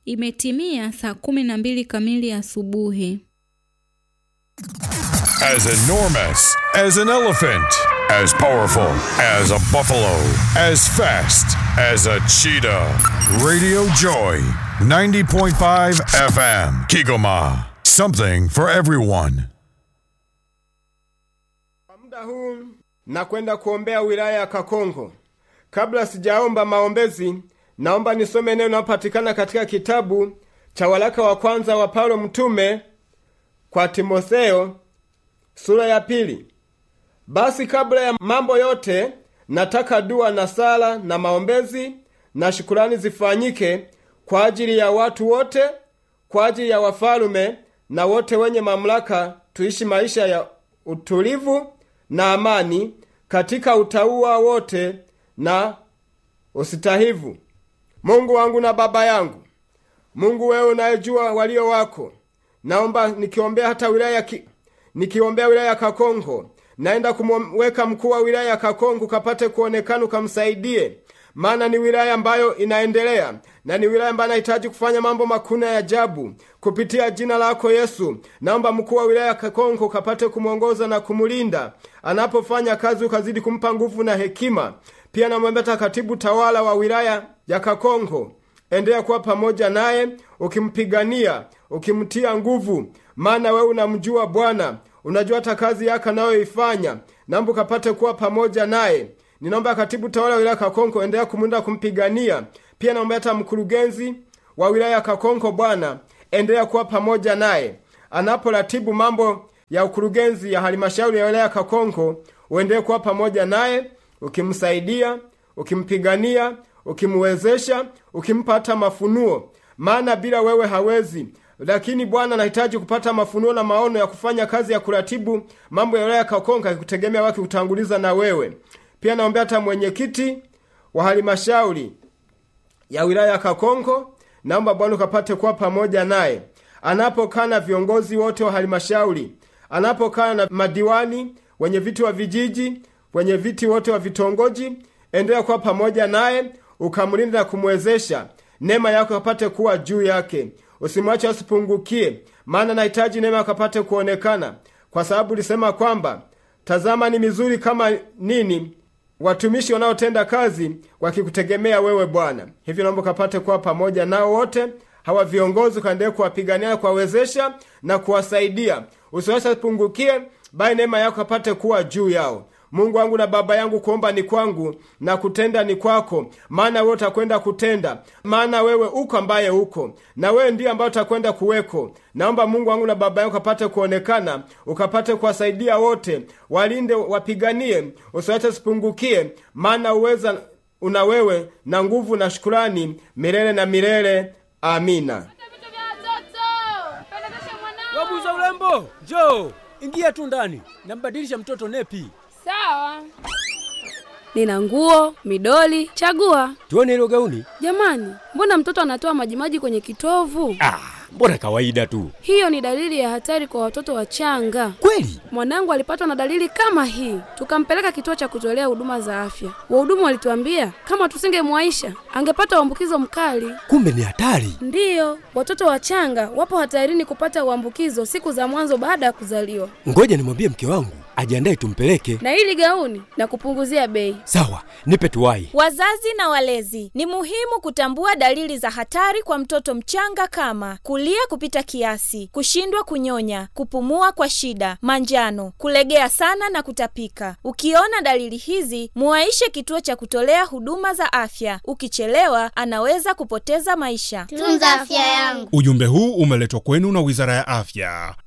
Imetimia saa kumi na mbili kamili asubuhi. As enormous as an elephant, as powerful as a buffalo, as fast as a cheetah. Radio Joy, 90.5 FM, Kigoma. Something for everyone. Kwa muda huu nakwenda kuombea wilaya ya Kakongo. Kabla sijaomba maombezi, naomba nisome neno linalopatikana katika kitabu cha waraka wa kwanza wa Paulo mtume kwa Timotheo sura ya pili. Basi kabla ya mambo yote, nataka dua na sala na maombezi na shukurani zifanyike kwa ajili ya watu wote, kwa ajili ya wafalume na wote wenye mamlaka, tuishi maisha ya utulivu na amani katika utauwa wote na usitahivu. Mungu wangu na Baba yangu, Mungu wewe unayejua walio wako, naomba nikiombea hata wilaya ki, nikiombea wilaya ya Kakongo, naenda kumweka mkuu wa wilaya ya Kakongo kapate kuonekana, ukamsaidie, maana ni wilaya ambayo inaendelea na ni wilaya ambayo inahitaji kufanya mambo makuu na ya ajabu kupitia jina lako Yesu. Naomba mkuu wa wilaya ya Kakongo kapate kumwongoza na kumulinda anapofanya kazi, ukazidi kumpa nguvu na hekima. Pia namwambia hata katibu tawala wa wilaya ya Kakongo, endelea kuwa pamoja naye, ukimpigania, ukimtia nguvu, maana wewe unamjua Bwana, unajua hata kazi yake anayoifanya. Naomba ukapate kuwa pamoja naye. Ninaomba katibu tawala wa wilaya Kakonko endelea kumlinda kumpigania. Pia naomba hata mkurugenzi wa wilaya ya Kakonko, Bwana endelea kuwa pamoja naye anaporatibu mambo ya ukurugenzi ya halmashauri ya wilaya ya Kakonko, uendelee kuwa pamoja naye ukimsaidia, ukimpigania, ukimwezesha, ukimpa hata mafunuo, maana bila wewe hawezi. Lakini Bwana anahitaji kupata mafunuo na maono ya kufanya kazi ya kuratibu mambo ya wilaya ya Kakonko, akikutegemea wake kutanguliza na wewe. Pia naombea hata mwenyekiti wa halmashauri ya wilaya ya Kakonko, naomba Bwana ukapate kuwa pamoja naye anapokaa na viongozi wote wa halmashauri, anapokaa na madiwani, wenye viti wa vijiji, wenye viti wote wa vitongoji, endelea kuwa pamoja naye, ukamlinda na kumwezesha, neema yako kapate kuwa juu yake, usimwache asipungukie, maana nahitaji neema akapate kuonekana, kwa sababu ulisema kwamba tazama, ni mizuri kama nini watumishi wanaotenda kazi wakikutegemea wewe Bwana. Hivyo naomba ukapate kuwa pamoja nao wote hawa viongozi, ukaendelee kuwapigania, kuwawezesha na kuwasaidia, usiwache asipungukie, bali neema yako apate kuwa juu yao. Mungu wangu na Baba yangu, kuomba ni kwangu na kutenda ni kwako, maana wewe utakwenda kutenda, maana wewe uko ambaye uko na wewe ndiye ambaye utakwenda kuweko. Naomba Mungu wangu na Baba yangu ukapate kuonekana, ukapate kuwasaidia wote, walinde, wapiganie, usiwache sipungukie, maana uweza una wewe na nguvu na shukurani milele na milele. Amina. Wabuza urembo, njoo ingia tu ndani, nambadilisha mtoto nepi. Sawa. Nina nguo, midoli, chagua. Tuone hilo gauni. Jamani, mbona mtoto anatoa majimaji kwenye kitovu? Ah, mbona kawaida tu. Hiyo ni dalili ya hatari kwa watoto wachanga. Kweli? Mwanangu alipatwa na dalili kama hii, tukampeleka kituo cha kutolea huduma za afya. Wahudumu walituambia kama tusingemwaisha angepata uambukizo mkali. Kumbe ni hatari. Ndiyo, watoto wachanga wapo hatarini kupata uambukizo siku za mwanzo baada ya kuzaliwa. Ngoja nimwambie mke wangu ajiandae tumpeleke. Na hili gauni na kupunguzia bei. Sawa, nipe tuwai. Wazazi na walezi, ni muhimu kutambua dalili za hatari kwa mtoto mchanga kama kulia kupita kiasi, kushindwa kunyonya, kupumua kwa shida, manjano, kulegea sana na kutapika. Ukiona dalili hizi, muwaishe kituo cha kutolea huduma za afya. Ukichelewa, anaweza kupoteza maisha. Tunza afya yangu. Ujumbe huu umeletwa kwenu na Wizara ya Afya.